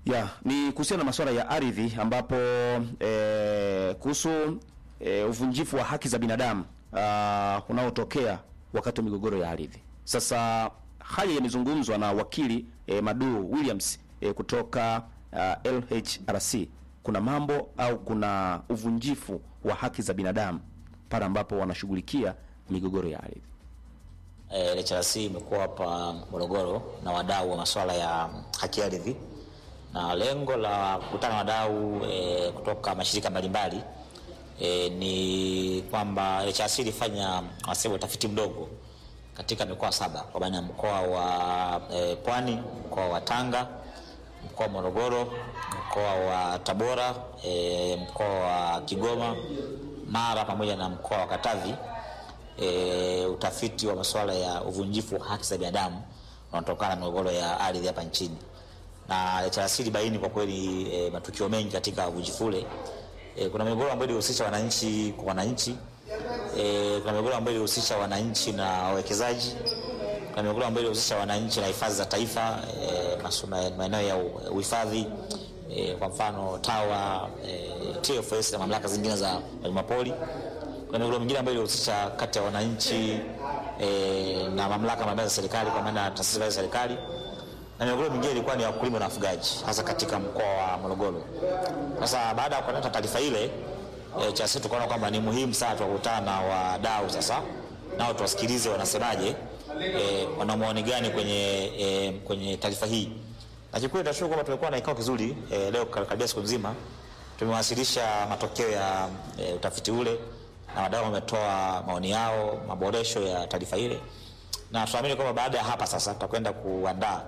Ya, ni kuhusiana na masuala ya ardhi ambapo eh, kuhusu eh, uvunjifu wa haki za binadamu uh, unaotokea wakati wa migogoro ya ardhi. Sasa haya yamezungumzwa na wakili eh, Madu Williams eh, kutoka uh, LHRC. Kuna mambo au kuna uvunjifu wa haki za binadamu pale ambapo wanashughulikia migogoro ya ardhi. Eh, LHRC imekuwa hapa Morogoro na wadau wa masuala ya haki ardhi na lengo la kukutana na wadau e, kutoka mashirika mbalimbali e, ni kwamba LHRC ilifanya wasema utafiti mdogo katika mikoa saba kwa maana ya mkoa wa e, Pwani, mkoa wa Tanga, mkoa wa Morogoro, mkoa wa Tabora, e, mkoa wa Kigoma, Mara pamoja na mkoa wa Katavi. E, utafiti wa masuala ya uvunjifu wa haki za binadamu unaotokana na migogoro ya ardhi hapa nchini na LHRC baini kwa kweli e, matukio mengi katika uvunjifu ule. E, kuna migogoro ambayo ilihusisha wananchi kwa wananchi. E, kuna migogoro ambayo ilihusisha wananchi na wawekezaji. Kuna migogoro ambayo ilihusisha wananchi na hifadhi za taifa, e, maeneo ya uhifadhi e, kwa mfano TAWA, e, TFS na mamlaka zingine za wanyamapori. Kuna migogoro mingine ambayo ilihusisha kati ya wananchi e, na mamlaka mbalimbali za serikali kwa maana taasisi za serikali na migogoro mingine ilikuwa ni wakulima na wafugaji hasa katika mkoa wa Morogoro. Sasa baada ya kupata taarifa ile e, cha sisi tukaona kwamba ni muhimu sana tukutana na wadau sasa nao tuwasikilize wanasemaje, e, wana maoni gani kwenye e, kwenye taarifa hii. Na kikweli tunashukuru kwamba tumekuwa na kikao kizuri e, leo karibia siku nzima tumewasilisha matokeo ya e, utafiti ule na wadau wametoa maoni yao, maboresho ya taarifa ile, na tunaamini kwamba baada ya hapa sasa tutakwenda kuandaa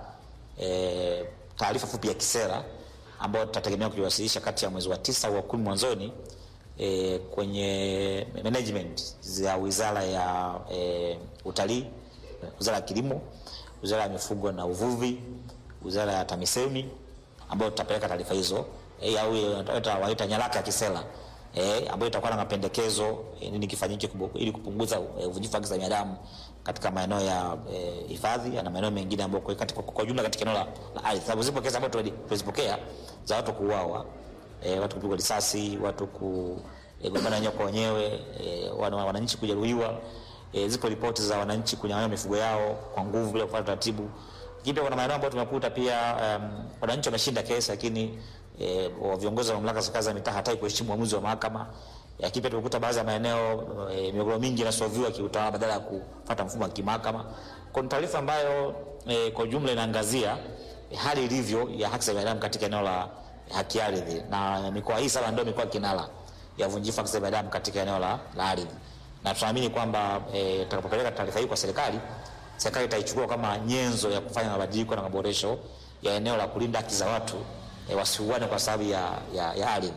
E, taarifa fupi ya kisera ambayo tutategemea kuiwasilisha kati ya mwezi wa tisa au wa kumi mwanzoni e, kwenye management za wizara ya e, utalii, wizara ya kilimo, wizara ya mifugo na uvuvi, wizara ya TAMISEMI ambayo tutapeleka taarifa hizo e, au waita nyaraka ya kisera e, ambayo itakuwa na mapendekezo e, nini kifanyike ili kupunguza uvunjifu wa haki za binadamu katika maeneo ya hifadhi e, na maeneo mengine ambayo kwa, katika, kwa jumla katika eneo la, la ardhi, sababu zipo kesi ambazo tulizipokea za watu kuuawa, e, watu kupigwa risasi, watu kugombana wenyewe kwa wenyewe, e, wananchi kujeruhiwa. E, zipo ripoti za wananchi kunyang'anywa mifugo yao kwa nguvu bila kufuata taratibu. Lakini pia kuna maeneo ambayo tumekuta pia um, wananchi wameshinda kesi, lakini e, viongozi wa mamlaka za serikali za mitaa hataki kuheshimu uamuzi wa mahakama lakini pia tumekuta baadhi ya maeneo e, migogoro mingi inasolviwa kiutawala badala ya kufuata mfumo wa kimahakama. Kwa taarifa ambayo e, kwa jumla inaangazia e, hali ilivyo ya haki za binadamu katika eneo la haki ardhi, na mikoa hii sasa ndio mikoa kinara ya uvunjifu haki za binadamu katika eneo la, la ardhi, na tunaamini kwamba e, tutakapopeleka taarifa hii kwa serikali, serikali itaichukua kama nyenzo ya kufanya mabadiliko na maboresho ya eneo la kulinda haki za watu e, wasiuane kwa sababu ya, ya, ya ardhi.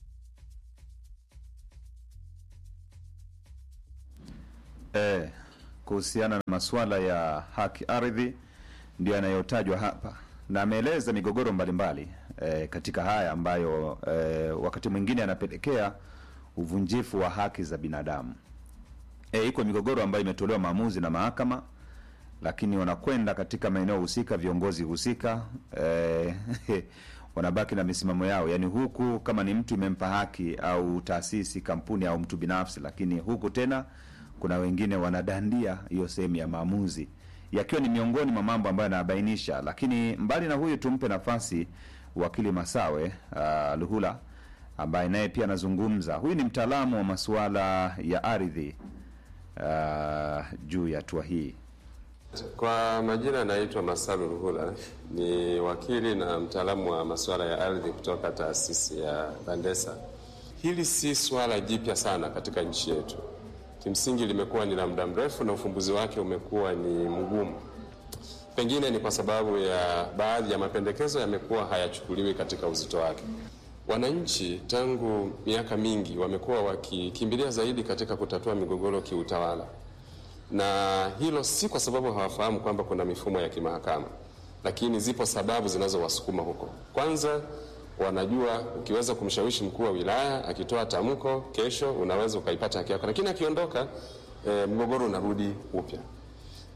Eh, kuhusiana na masuala ya haki ardhi ndio yanayotajwa hapa na ameeleza migogoro mbalimbali eh, katika haya ambayo eh, wakati mwingine yanapelekea uvunjifu wa haki za binadamu. Eh, iko migogoro ambayo imetolewa maamuzi na mahakama, lakini wanakwenda katika maeneo husika, viongozi husika eh, wanabaki na misimamo yao, yaani huku kama ni mtu imempa haki au taasisi, kampuni au mtu binafsi, lakini huku tena kuna wengine wanadandia hiyo sehemu ya maamuzi, yakiwa ni miongoni mwa mambo ambayo yanabainisha. Lakini mbali na huyu, tumpe nafasi wakili Masawe uh, Luhula ambaye naye pia anazungumza. Huyu ni mtaalamu wa masuala ya ardhi uh, juu ya hatua hii. Kwa majina anaitwa Masalu Ruhula, ni wakili na mtaalamu wa masuala ya ardhi kutoka taasisi ya Bandesa. Hili si swala jipya sana katika nchi yetu kimsingi limekuwa ni la muda mrefu na ufumbuzi wake umekuwa ni mgumu. Pengine ni kwa sababu ya baadhi ya mapendekezo yamekuwa hayachukuliwi katika uzito wake. Wananchi tangu miaka mingi wamekuwa wakikimbilia zaidi katika kutatua migogoro kiutawala, na hilo si kwa sababu hawafahamu kwamba kuna mifumo ya kimahakama, lakini zipo sababu zinazowasukuma huko. Kwanza wanajua ukiweza kumshawishi mkuu wa wilaya akitoa tamko, kesho unaweza ukaipata haki yako, lakini akiondoka, e, mgogoro unarudi upya.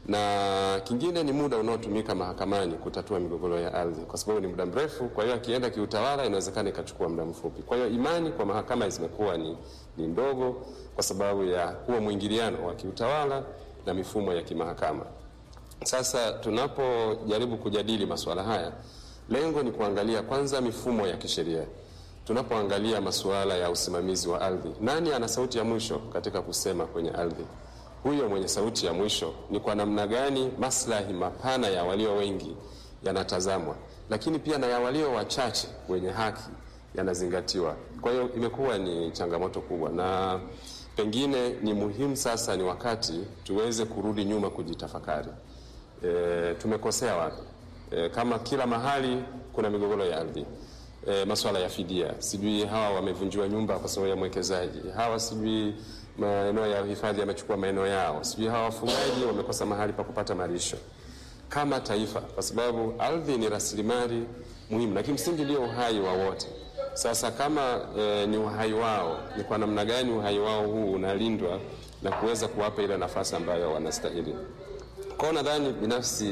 na kingine ni muda unaotumika mahakamani kutatua migogoro ya ardhi, kwa sababu ni muda mrefu. Kwa hiyo akienda kiutawala, inawezekana ikachukua muda mfupi. Kwa hiyo imani kwa mahakama zimekuwa ni, ni ndogo kwa sababu ya huo mwingiliano wa kiutawala na mifumo ya kimahakama. Sasa tunapojaribu kujadili masuala haya, lengo ni kuangalia kwanza mifumo ya kisheria. Tunapoangalia masuala ya usimamizi wa ardhi, nani ana sauti ya mwisho katika kusema kwenye ardhi? Huyo mwenye sauti ya mwisho ni kwa namna gani maslahi mapana ya walio wengi yanatazamwa, lakini pia na ya walio wachache wenye haki yanazingatiwa. Kwa hiyo imekuwa ni changamoto kubwa, na pengine ni muhimu sasa, ni wakati tuweze kurudi nyuma kujitafakari. E, tumekosea wapi? E, kama kila mahali kuna migogoro ya ardhi e, masuala ya fidia, sijui hawa wamevunjiwa nyumba kwa sababu ya mwekezaji, hawa sijui maeneo ya hifadhi yamechukua maeneo yao, sijui hawa wafugaji wamekosa mahali pa kupata malisho. Kama taifa, kwa sababu ardhi ni rasilimali muhimu na kimsingi ndio uhai wa wote. Sasa kama e, ni uhai wao, ni kwa namna gani uhai wao huu unalindwa na kuweza kuwapa ile nafasi ambayo wanastahili? Kwao nadhani binafsi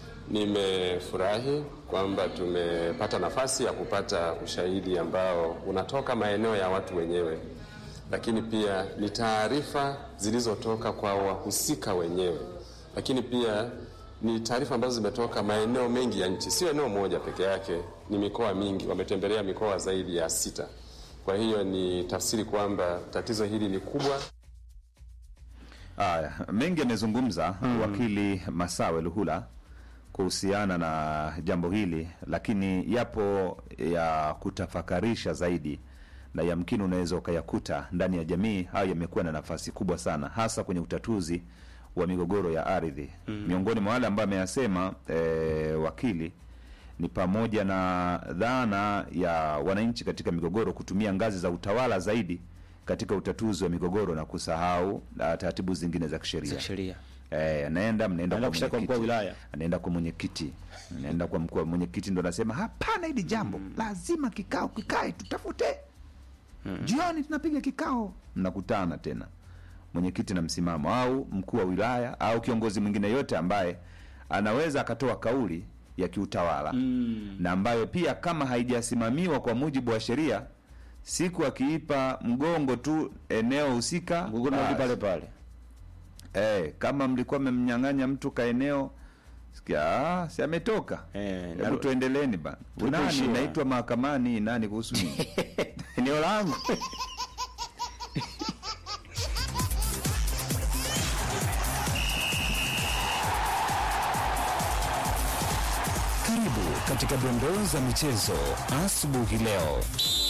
nimefurahi kwamba tumepata nafasi ya kupata ushahidi ambao unatoka maeneo ya watu wenyewe, lakini pia ni taarifa zilizotoka kwa wahusika wenyewe, lakini pia ni taarifa ambazo zimetoka maeneo mengi ya nchi, sio eneo moja peke yake, ni mikoa mingi. Wametembelea mikoa zaidi ya sita. Kwa hiyo ni tafsiri kwamba tatizo hili ni kubwa. Haya, mengi amezungumza wakili Masawe Luhula kuhusiana na jambo hili, lakini yapo ya kutafakarisha zaidi na yamkini unaweza ukayakuta ndani ya jamii. Hayo yamekuwa na nafasi kubwa sana, hasa kwenye utatuzi wa migogoro ya ardhi. Miongoni mwa wale ambayo ameyasema eh, wakili ni pamoja na dhana ya wananchi katika migogoro kutumia ngazi za utawala zaidi katika utatuzi wa migogoro na kusahau uh, taratibu zingine za kisheria. za sheria Eh, anaenda mnaenda Anaenda kwa kushtaki kwa mkuu wa mwenyekiti. wilaya. anaenda kwa mwenyekiti, anaenda kwa mkuu wa mwenyekiti, ndo anasema hapana, hili jambo lazima kikao kikae, tutafute jioni, tunapiga kikao, mnakutana tena mwenyekiti na msimamo, au mkuu wa wilaya au kiongozi mwingine yote ambaye anaweza akatoa kauli ya kiutawala na ambayo pia kama haijasimamiwa kwa mujibu wa sheria, siku akiipa mgongo tu eneo husika, mgogoro unarudi basi. pale pale. Eh, kama mlikuwa mmemnyang'anya mtu kaeneo sikia, ah, si ametoka. Eh, Hebu naru- tuendeleeni bana. Nani Tulipoishia. naitwa mahakamani nani kuhusu nini? eneo langu Karibu katika dondoo za michezo asubuhi leo.